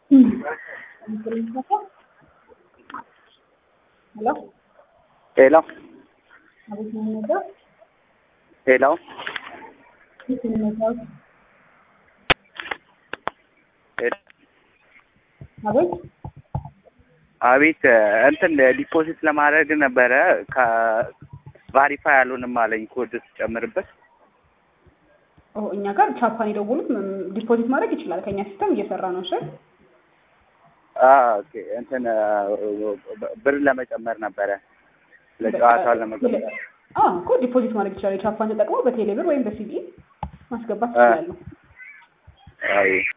ሄሎ ሄሎ አቤት ነው የምነግረው ሄሎ ቤት ነው የምነግረው ሄሎ አቤት አቤት እንትን ዲፖዚት ለማድረግ ነበረ ከቫሪፋይ አልሆንም አለኝ ኮድ ስጨምርበት ኦ እኛ ጋር ቻፓን የደወሉት ም- ዲፖዚት ማድረግ ይችላል። ከኛ ሲስተም እየሰራ ነው። እሺ ኦኬ እንትን ብር ለመጨመር ነበረ ለጨዋታ ለመጨመር አዎ እኮ ዲፖዚት ማድረግ ይችላል። የቻፓን ተጠቅሞ በቴሌብር ወይም በሲቢኢ ማስገባት አ- ይችላሉ። አይ